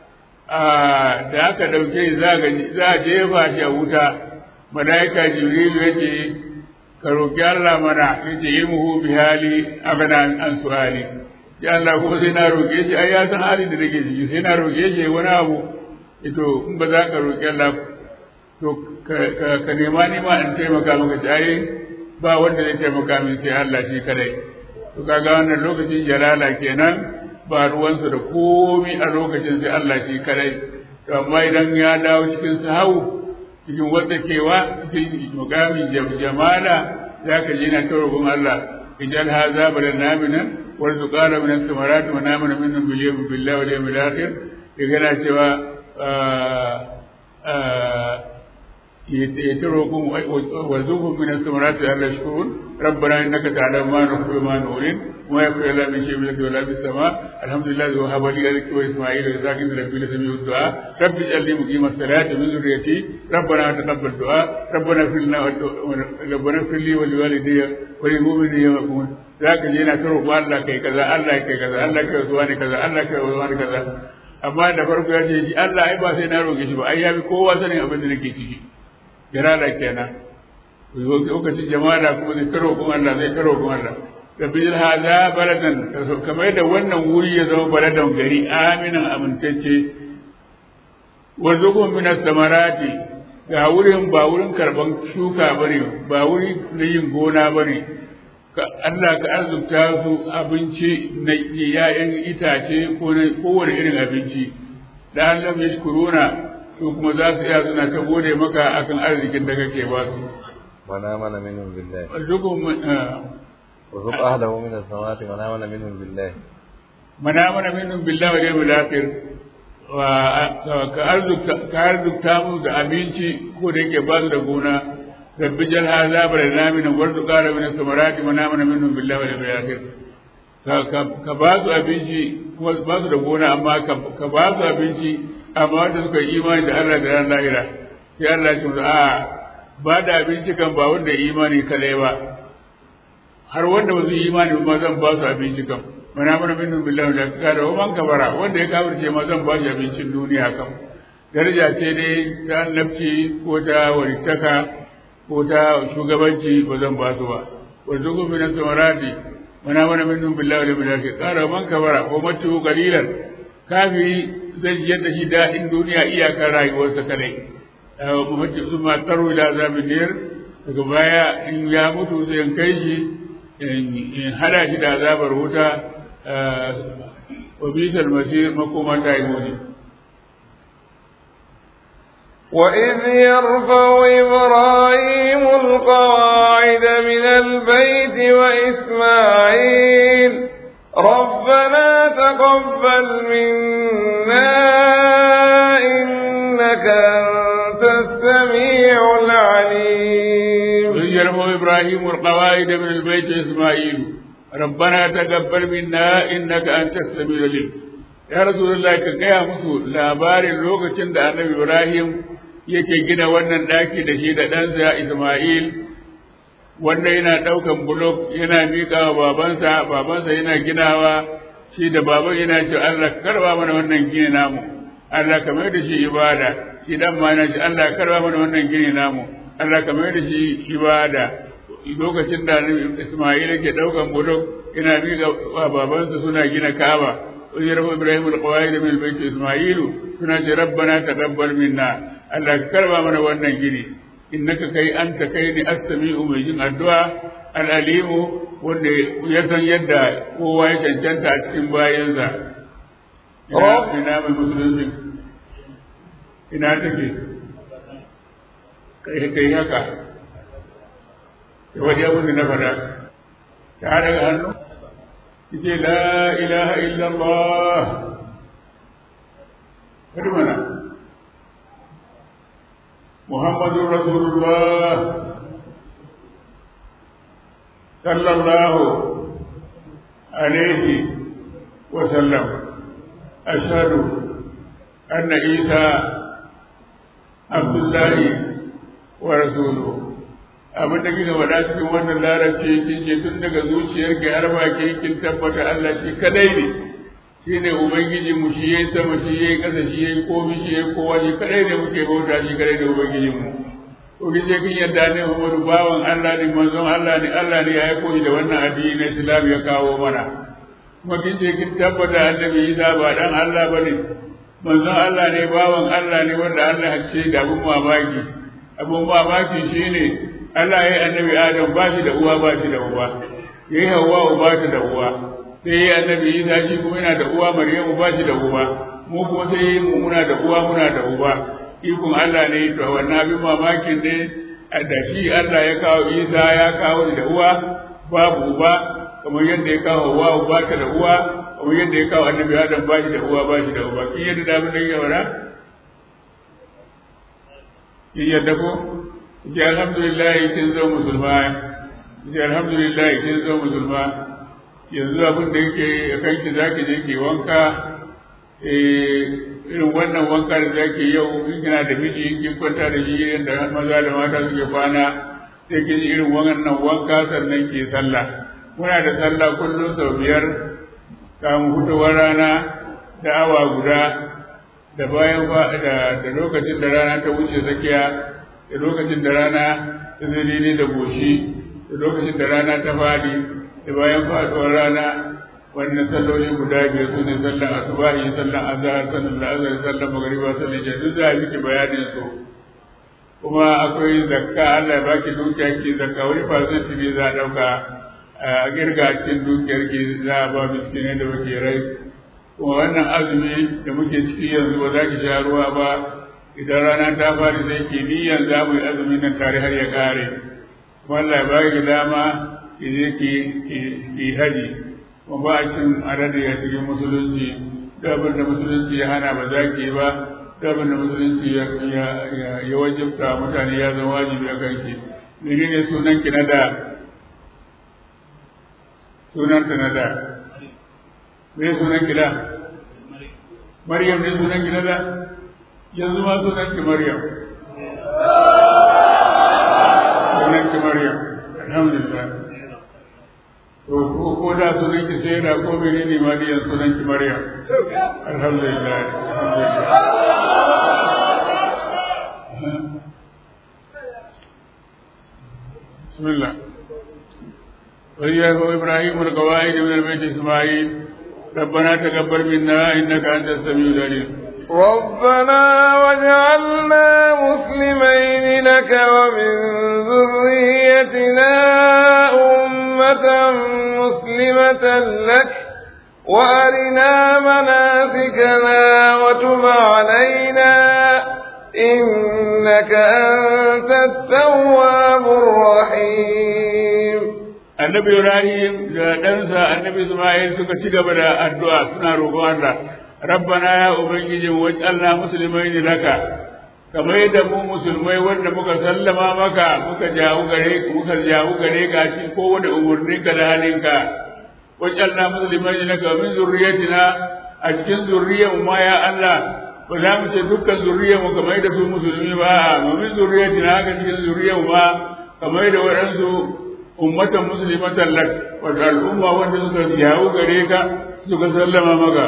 da aka ɗauke za a jefa shi a wuta malaika jibrilu yace ka roki Allah mana yace ilmuhu bi hali abana an su'ali ya Allah ko sai na roke shi ai ya san halin da nake ciki sai na roke shi wani abu ito in ba za ka roki Allah to ka nema ni ma in taimaka maka ai ba wanda zai taimaka min sai Allah shi kadai to kaga wannan lokacin jalala kenan ba ruwansa da komi a lokacin sai Allah shi kadai to amma idan ya dawo cikin sahau cikin waddakewa cikin mukamin jamala za ka ji na tarobin Allah ijal haza bala naminan warzuqana min as-samarati wa namana minhum bil yawmi billahi wal yawmil akhir yana cewa يتركم وارزقهم من الثمرات لعل يشكرون ربنا انك تعلم ما نخفي وما نعلن وما يخفي الا من شيء من ولا في السماء الحمد لله ذو هب لي ذلك واسماعيل واسحاق من ربي لسميع الدعاء رب اجعلني مقيم الصلاه من ذريتي ربنا تقبل دعاء ربنا اغفر لنا ربنا اغفر لي ولوالدي وللمؤمنين يوم يقومون ذاك جينا تروح الله كي كذا الله كي كذا الله كي وزواني كذا الله كي وزواني كذا amma da farko ya ce Allah ai ba sai na roƙe shi ba ai ya bi kowa sanin abin da nake ciki jirala kenan lokacin jama'a kuma zai karo kuma Allah zai karo kuma Allah rabbi jil hada baladan kamar yadda wannan wuri ya zama baladan gari aminan amintacce warzuqhum min as-samarati ga wurin ba wurin karban shuka bane ba wuri na yin gona bane ka Allah ka arzuta su abinci na yayan itace ko na kowane irin abinci da Allah ya shukuruna su kuma za su iya suna ta gode maka akan arzikin da kake ba su. Wana mana minhum billahi. Warzuqhum Warzuq ahlahu min as-samawati wa amana minhum billahi. mana mana minhum billahi wal yawmil akhir wa ka arzuta ka arzuta mu da abinci ko da yake ba su da gona rabbi jal hadha balana min warzuqa min as-samarati wa amana minhum billahi wal yawmil akhir ka ba su abinci kuma ba su da gona amma ka ba su abinci amma wanda suka yi imani da Allah da ran lahira sai Allah ya ce a ba da abinci kan ba wanda yi imani kadai ba har wanda ba su yi imani ba zan ba su abinci kan mana mana minhum billahi da ka da man kabara wanda ya kafirce ma zan ba shi abincin duniya kan daraja ce dai ta annabci ko ta walittaka ko ta shugabanci ba zan ba su ba warzuqu min samarati mana mana minhum billahi wal yawmil akhir qala man kafara wa matu qalilan kafiri zai ji yadda shi daɗin duniya iyakar rayuwarsa kadai mutum sun ma tsaro ila azabin niyar daga baya in ya mutu sai in kai shi in hada shi da azabar wuta wa bisal masir makoma ta yi muni وإذ يرفع إبراهيم القواعد من البيت وإسماعيل ربنا تقبل منا إنك أنت السميع العليم وإذ يرفع إبراهيم القواعد من البيت وإسماعيل ربنا تقبل منا إنك أنت السميع العليم يا رسول الله ka gaya musu labarin lokacin da annabi Ibrahim yake gina wannan ɗaki da shi da ɗansa Ismail wanda yana ɗaukan bulok yana miƙa wa babansa babansa yana ginawa shi da baban yana ce Allah karba mana wannan gini namu Allah ka mai da shi ibada shi dan ma yana ce Allah karba mana wannan gini namu Allah ka mai da shi ibada lokacin da Ismail yake ɗaukan bulok yana miƙa wa babansa suna gina Kaaba ويرفع إبراهيم القواعد من البيت إسماعيل سنة ربنا تقبل منا الله كرم من وانا جني إنك كي أنت كي أستمع مجين الدعاء الأليم wanda ya san yadda kowa ya cancanta a cikin bayansa ina mai musulunci ina take kai kai haka ya waje abin da na faɗa ta daga hannu ce la ilaha illallah kadi mana muhammadun rasulullah sallallahu alaihi wa sallam ashhadu anna isa abdullahi wa rasuluhu abin da kika faɗa cikin wannan larabci kin ce tun daga zuciyar ki har baki kin tabbata Allah shi kadai ne shi ne ubangiji mu shi yayi sama shi yayi ƙasa shi yayi komi shi yayi kowa shi kadai ne muke bauta shi kadai ne ubangijin mu to kin je kin yadda ne Muhammadu bawan Allah ne manzon Allah ne Allah ne ya aiko shi da wannan addini na Islam ya kawo mana kuma kin je kin tabbata annabi Isa ba dan Allah bane manzon Allah ne bawan Allah ne wanda Allah ya ce da abun mamaki abun mamaki shine Allah ya yi annabi Adam ba shi da uwa ba shi da uba ya yi Hawwa ba shi da uwa sai ya yi annabi Isa shi kuma yana da uwa Maryamu ba shi da uba mu kuma sai ya yi mu muna da uwa muna da uba ikon Allah ne to wannan abin mamakin ne da shi Allah ya kawo Isa ya kawo da uwa babu uba kamar yadda ya kawo Hawwa ba ta da uwa kamar yadda ya kawo annabi Adam ba shi da uwa ba shi da uba kin yadda da mun yi wara kin yadda ko ji alhamdulillah kin zo musulma ji alhamdulillah kin zo musulma yanzu abin da yake a kanki zaki je ki wanka irin wannan wanka da zaki yau in kina da miji kin kwanta da shi yadda maza da mata suke kwana sai kin irin wannan wanka sannan ki sallah muna da sallah kullum sau biyar kamun fitowar rana da awa guda da bayan da lokacin da rana ta wuce tsakiya da lokacin da rana ta zai da goshi da lokacin da rana ta fadi da bayan faduwar rana wannan salloli guda biyar su ne sallan asubahi sallan azhar sallan la'azar sallan magariba sallan isha duk za a miki bayanin su kuma akwai zakka Allah ya baki dukiya ki zakka wani fasanti ne za a dauka a girga cikin dukiyar ki za a ba miskinai da bakirai kuma wannan azumi da muke ciki yanzu ba za ki sha ruwa ba idan rana ta fara sai ke niyyar za mu yi azumi nan tare har ya kare kuma Allah ba ki dama ki je ki ki haji kuma ba a cin adadi a cikin musulunci da abin da musulunci ya hana ba za ki ba da abin da musulunci ya ya wajibta mutane ya zama wajibi a kanki menene sunan ki na da sunan ta na da me sunan ki da Maryam ne sunan ki na da yanzu ma sunan ki Maryam. Sunan ki Maryam, alhamdulillah. To ko ko da sunan ki sai da ko mene ne ma diyan sunan ki Maryam. Alhamdulillah. Bismillah. وإياه إبراهيم القواعد من البيت إسماعيل ربنا تقبل منا إنك أنت السميع العليم ربنا واجعلنا مسلمين لك ومن ذريتنا أمة مسلمة لك وأرنا مناسكنا وتب علينا إنك أنت التواب الرحيم annabi Ibrahim da ɗansa annabi Ismail suka ci gaba da addu'a suna roƙon Allah rabbana ya ubangiji waj'alna muslimain laka kamar yadda mu musulmai wanda muka sallama maka muka jawo gare muka jawo gare ka cikin kowane umurnin ka da halinka waj'alna muslimain laka min zurriyatina a cikin zurriyar mu ma ya Allah ba za mu ce dukkan zurriyar mu kamar yadda su musulmi ba mu min zurriyatina haka cikin zurriyar mu ma kamar yadda waɗansu ummatan muslimatan lak wato al'umma wanda suka yawo gare ka suka sallama maka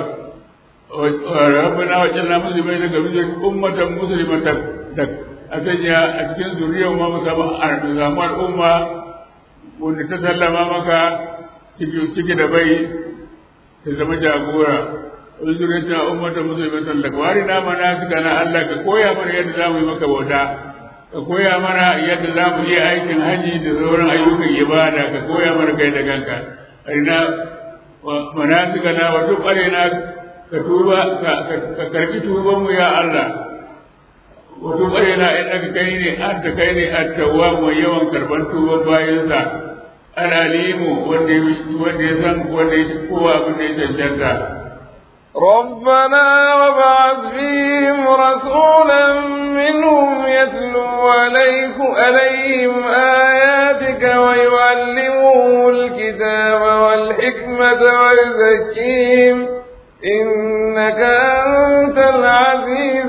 rabbana wa jalla muslimai daga bijin ummatan muslimatan lak a sanya a cikin zuriyar ma musamman samu al'umma wanda ta sallama maka ciki da bai ta zama jagora wani zuriyar ta ummatan muslimatan lak wari na mana suka na Allah ka koya mana yadda za mu yi maka bauta ka koya mana yadda za mu yi aikin haji da sauran ayyukan ibada ka koya mana kai da kanka arina manasika na wa duk arina ka tuba ka karbi tuban mu ya Allah wa duk arina innaka kai ne anta kai ne at-tawwab mai yawan karban tuban bayansa al-alimu wanda wanda ya san wanda ya kowa abin da ya cancanta ربنا وابعث فيهم رسولا منهم يتلو عليك عليهم آياتك ويعلمهم الكتاب والحكمة ويزكيهم إنك أنت العزيز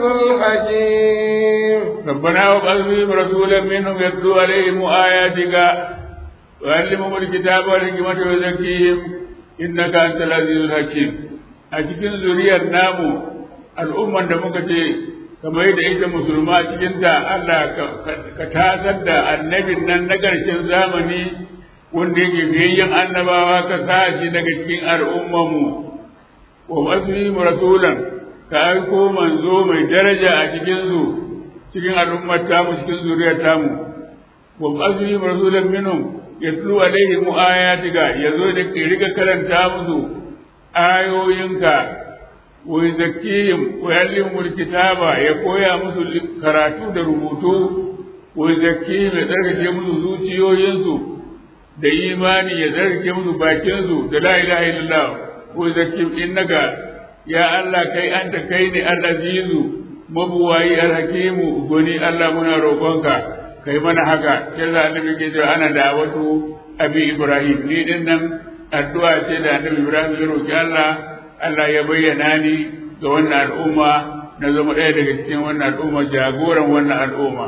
الحكيم ربنا وابعث فيهم رسولا منهم يتلو عليهم آياتك ويعلمهم الكتاب والحكمة ويزكيهم إنك أنت العزيز الحكيم a cikin zuriyar namu al'umman da muka ce kamar da ita musulma cikinta Allah ka tasar da annabin nan na ƙarshen zamani wanda yake biyayyen annabawa ka sa shi daga cikin al'ummanmu wa masihim rasulan ka aiko manzo mai daraja a cikin su cikin al'ummar tamu cikin zuriyar tamu wa masihim rasulan minhum yatlu alaihim ayatika yazo da ke riga karanta musu ayoyinka wa yuzakkihim wa yuallimul kitaba ya koya musu karatu da rubutu wa yuzakkihim ya tsarkake musu zuciyoyinsu da imani ya tsarkake musu bakinsu da la ilaha illallah wa yuzakkihim innaka ya Allah kai anta kai ne al-azizu mabuwayi al-hakimu goni Allah muna roƙonka kai mana haka sai da annabi ke cewa ana da'awatu abi ibrahim ni din nan addu'a ce da annabi Ibrahim ya roki Allah Allah ya bayyana ni ga wannan al'umma na zama ɗaya daga cikin wannan al'umma jagoran wannan al'umma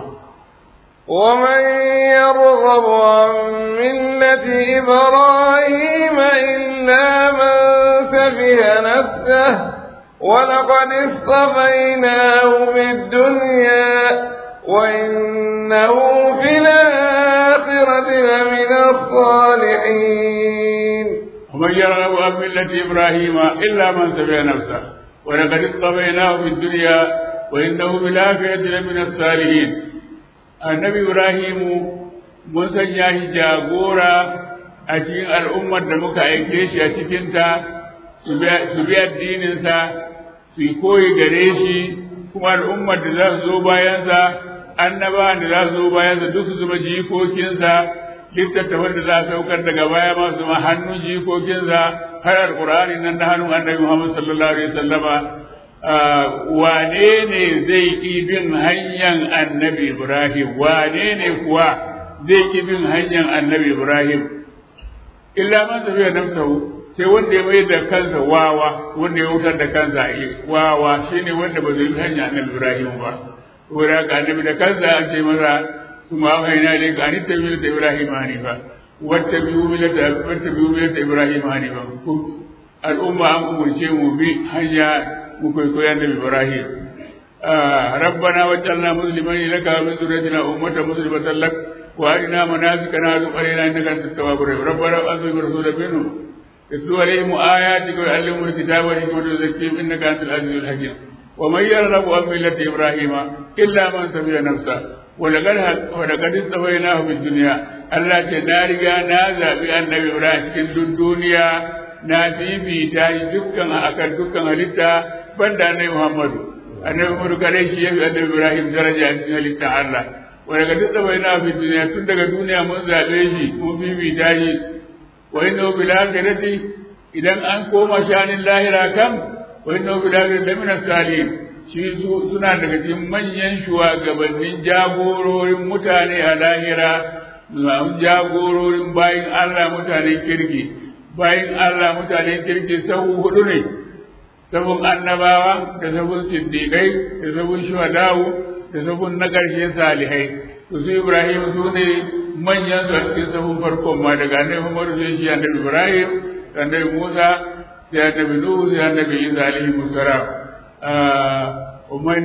ومن يرغب عن ملة إبراهيم إلا من سفه نفسه ولقد اصطفيناه في الدنيا وإنه في الآخرة لمن الصالحين ومن يرغب عن ملة إبراهيم إلا من سفه نفسه ولقد اصطفيناه في الدنيا وإنه في الآخرة لمن الصالحين النبي إبراهيم mun sanya shi jagora a cikin al'ummar da muka aike shi a cikinta su bi addininsa su yi koyi gare shi kuma al'ummar da za su zo bayansa annaba da za su zo bayansa duk su zama jikokinsa littattafan da za a saukar daga baya ma su ma hannun jikokinsa har alƙur'ani nan da hannun annabi Muhammad sallallahu alaihi wasallama wane ne zai ƙi bin hanyar annabi Ibrahim wane ne kuwa zai ƙi bin hanyar annabi Ibrahim illa man tafiya nafsahu sai wanda ya mai da kansa wawa wanda ya wutar da kansa wawa shine wanda ba zai bi hanyar annabi Ibrahim ba saboda haka annabi da kansa an ce masa kuma auhayna ilayka an tattabi'u millata Ibrahim hanifa wattabi'u millata wattabi'u millata Ibrahim hanifa al'umma an umurce mu bi hanya mu kwaikwayo annabi Ibrahim ربنا وجعلنا مسلمين لك ومن ذريتنا أمة مسلمة لك وارنا مناسكنا وتب علينا انك انت التواب الرحيم ربنا وانزل رسولا منهم يتلو عليهم اياتك ويعلمهم الكتاب والحكمه ويزكيهم انك انت العزيز الحكيم ومن يرغب عن مله ابراهيم الا من سفي نفسه ولقد ولقد استويناه في الدنيا الله تنارجا نازا بأنبي إبراهيم cikin duk duniya na fifita shi dukkan akan dukkan halitta banda annabi Muhammadu annabi Muhammadu kare shi yafi annabi Ibrahim daraja a cikin halittar Allah wanda ga duk bai na fi duniya tun daga duniya mun zabe shi mun fifita shi wa inna bil akhirati idan an koma shanin lahira kam wa inna bil akhirati min as-salihin shi suna daga cikin manyan shugabannin jagororin mutane a lahira jagororin bayin Allah mutanen kirki bayin Allah mutanen kirki sahu hudu ne sabon annabawa da sabon siddiƙai da sabon shuhadawu da sabon na ƙarshe salihai to su Ibrahim su ne manyan su a cikin sabon farkon ma daga annabi Muhammad sai shi annabi Ibrahim annabi Musa sai annabi Nuhu sai annabi Isa alaihi musallam ومن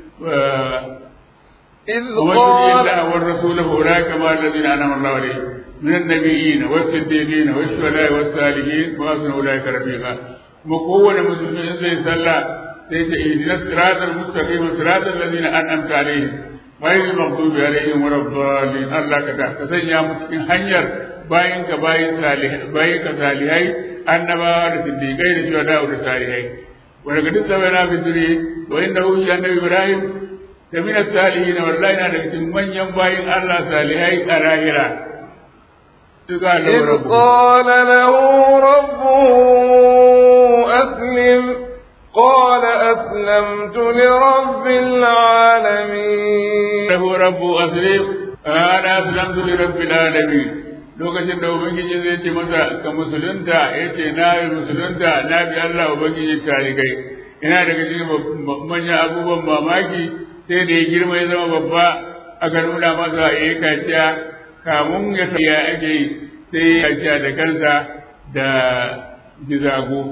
إذ ومن قال يطع الله والرسول فاولئك مع الذين انعم الله عليهم من النبيين والصديقين والشهداء والصالحين وحسن اولئك رفيقا kuma kowane musulmi in zai sallah sai ta ihdina siratal mustaqim siratal ladina an'amta alaihim ghayril maghdubi alaihim waladdallin Allah ka da ka sanya mu cikin hanyar bayin ka bayin salihai bayin ka salihai annabawa da siddiqai da shuhada da salihai wa daga duk sabana fi duri wa inda hu annabi ibrahim da min salihin wallahi na daga cikin manyan bayin Allah salihai a lahira suka إذ lura قال له ربه أسلم قال أسلمت لرب العالمين له رب أسلم أنا أسلمت لرب العالمين lokacin da ubangiji zai ce masa ka musulunta ya ce na yi musulunta na bi Allah ubangiji tarikai ina daga cikin manyan abubuwan mamaki sai da ya girma ya zama babba aka nuna masa ya yi kaciya kamun ya ya ake yi sai ya kaciya da kansa da gizago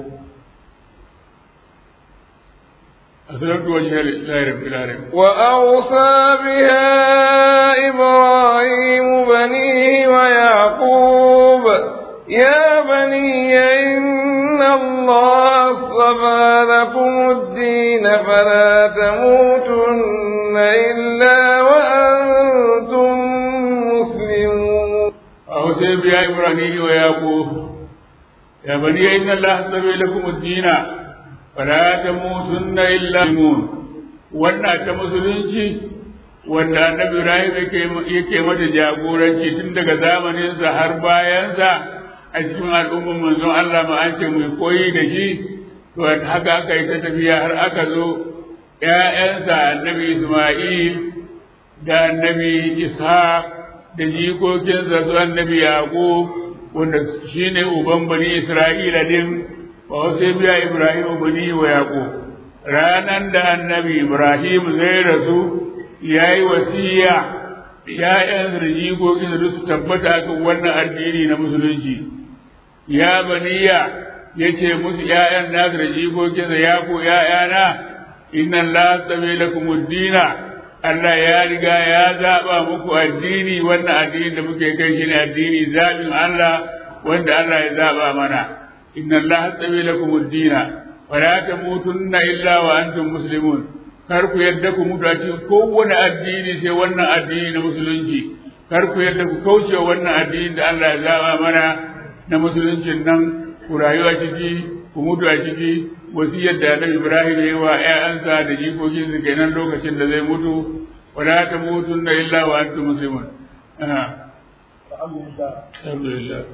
أسلمت وجهي لله رب العالمين وأوصى بها إبراهيم بنيه ويعقوب يا بني إن الله اصطفى لكم الدين فلا تموتن إلا وأنتم مسلمون أوصي بها إبراهيم ويعقوب يا بني إن الله اصطفى لكم الدين فلا تموتن إلا مسلمون wannan ta musulunci wanda annabi Ibrahim yake yake mata jagoranci tun daga zamaninsa har bayansa a cikin al'ummar manzon Allah ma an ce mu koyi da shi to haka aka yi ta tafiya har aka zo ƴaƴansa annabi Isma'il da annabi Ishaq da jikokinsa su annabi Yaqub wanda shine uban bani Isra'ila din wa sai biya Ibrahim bani wa Yaqub ranan da annabi Ibrahim zai rasu yayi wasiya ya'yansa da jikokinsa duk su tabbata kan wannan addini na musulunci ya baniya yace musu ya'yan nasu da jikokinsa ya ku ya'yana inna Allah tsabe lakumud dina Allah ya riga ya zaɓa muku addini wannan addini da muke kai shi ne addini zaɓin Allah wanda Allah ya zaɓa mana inna Allah tsabe lakum ad-dina wa la tamutunna illa wa antum muslimun kar ku yadda ku mutu a cikin kowane addini sai wannan addini na musulunci kar ku yadda ku kauce wa wannan addini da Allah ya zaɓa mana na musuluncin nan ku rayu a ciki ku mutu a ciki wasiyar da Annabi Ibrahim ya yi wa ƴaƴansa da jikokinsa kenan lokacin da zai mutu wala tamutunna illa wa antum muslimun ah alhamdulillah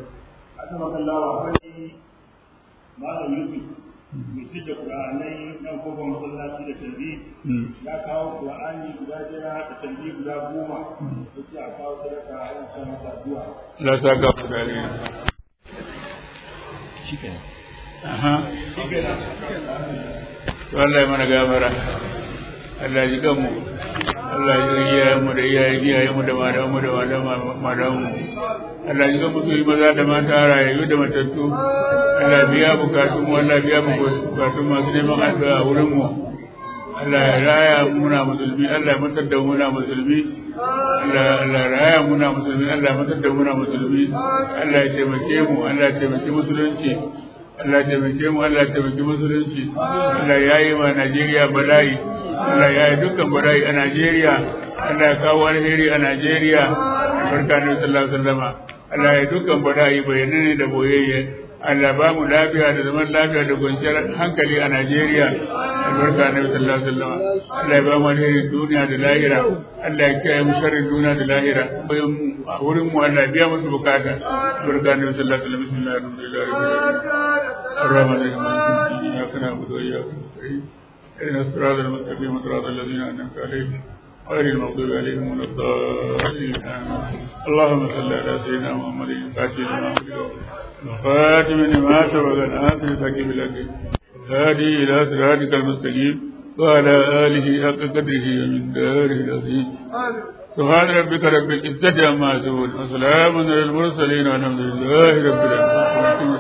Malam Yusuf mai fi da Ƙur'anai nan kofar masallaci da tarbi ya kawo Ƙur'ani guda jira da tarbi guda goma ya ce a kawo sadaka a yan sa masa addu'a. Allah sa ga ku dare aha to Allah ya mana gafara Allah ya ji mu Allah ya yi iyayen mu da iyayen iyayen mu da malaman mu da malaman malaman mu Allah ya ji mu su maza da mata rayayyu da matattu Allah biya bukatun mu Allah biya mu bukatun masu neman addu'a a wurin mu Allah ya raya muna musulmi Allah ya mutar da muna musulmi Allah Allah ya raya muna musulmi Allah ya mutar da muna musulmi Allah ya taimake mu Allah ya taimake musulunci Allah ya taimake mu Allah ya taimake musulunci Allah ya yi ma Najeriya bala'i Allah ya yi dukkan bala'i a Najeriya Allah ya kawo alheri a Najeriya barka ne sallallahu alaihi wasallam Allah ya yi dukkan bala'i bayanane da boyayye Allah ba mu lafiya da zaman lafiya da kwanciyar hankali a Najeriya albarka na sallallahu alaihi wasallam Allah ya ba mu alherin duniya da lahira Allah ya kiyaye mu sharrin duniya da lahira bayan mu a wurin mu Allah ya biya musu bukata albarka na sallallahu alaihi wasallam bismillahir rahmanir rahim الرحمن الرحيم إياك نعبد وإياك نستعين اهدنا الصراط المستقيم صراط الذين أنعمت عليهم غير المغضوب عليهم ولا الضالين آمين اللهم صل على سيدنا محمد الفاتح لما أغلق الخاتم لما سبق الآخر الحكيم الحكيم الهادي إلى صراطك المستقيم وعلى آله حق قدره ومن داره العظيم سبحان ربك رب العزة عما يصفون وسلام على المرسلين والحمد لله رب العالمين